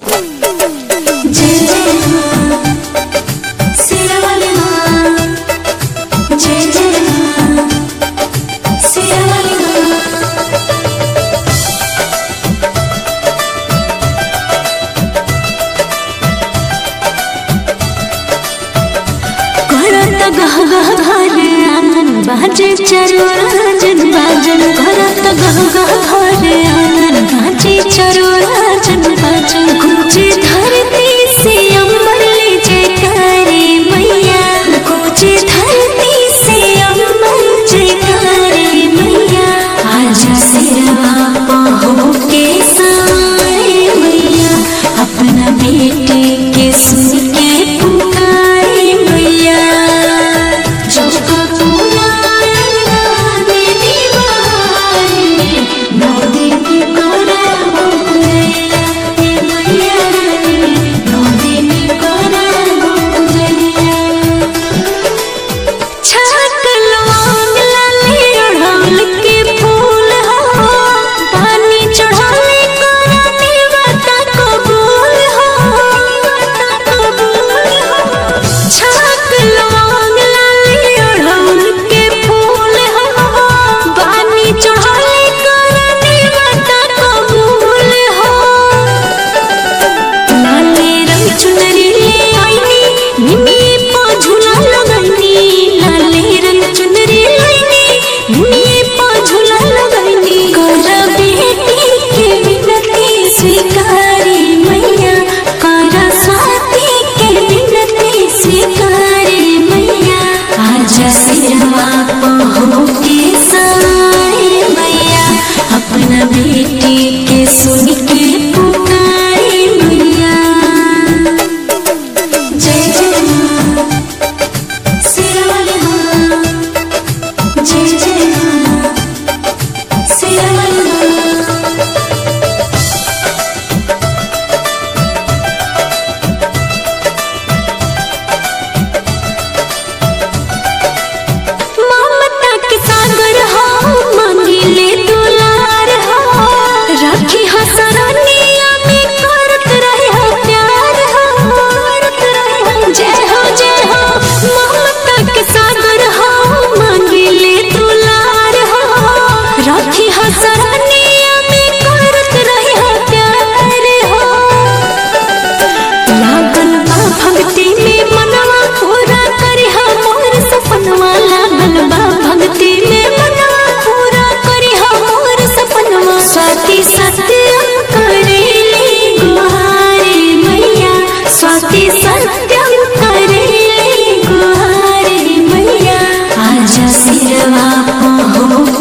जय जय मां सिरवाली मां जय जय मां सिरवाली मां करत गह गह घर आंगन बाजे चरोराजन बाजन करत गह गह घर आंगन बाजे चरोराजन बाजन गूंजे धरती से अंबर ले जयकारे मैया गूंजे धरती से अंबर जयकारे मैया आजा सिरवा पहो के साए मैया अपना बेटे के सुन के पुकारे मैया चौका पूरा देवी बहारे नौ दिन कोरा मैया मैया नौ दिन कोरा मैया छाक लौंग लाले अड़हुल के फूल हो पानी चढ़ाले कोरानी माता कबूल हो माता कबूल हो छाक लौंग लाले अड़हुल के फूल हो पानी चढ़ाले कोरानी माता कबूल हो लाले रंग चुनरी ले आईनी निमी पा झूला लगनी लाले रंग चुनरी लाईनी निमी पा झूला लगनी कर बेटी के विनती स्वीकारी मैया कर स्वाति के विनती स्वीकारी मैया आजा सिरवा पहो के साए मैया अपना बेटी के सुन के पुकारे मैया जय जय मां सिरवाली मां जय जय मां सिरवाली मां ममता के सागर हो मांगिले दुलार हो राखी हसरनिया में करत रहे हो प्यार हो करत रहे हो जय हो जय हो ममता के सागर हो मांगिले दुलार हो राखी हसरनिया में करत रहे हो प्यार हो लागल बा भक्ति में मनवा पूरा करी मोर सपनवा लागल बा भक्ति में मनवा पूरा करी मोर सपनवा स्वाति सत्यम करेले गुहारे मैया स्वाति सत्यम करेले गुहारे मैया आजा सिरवा पहो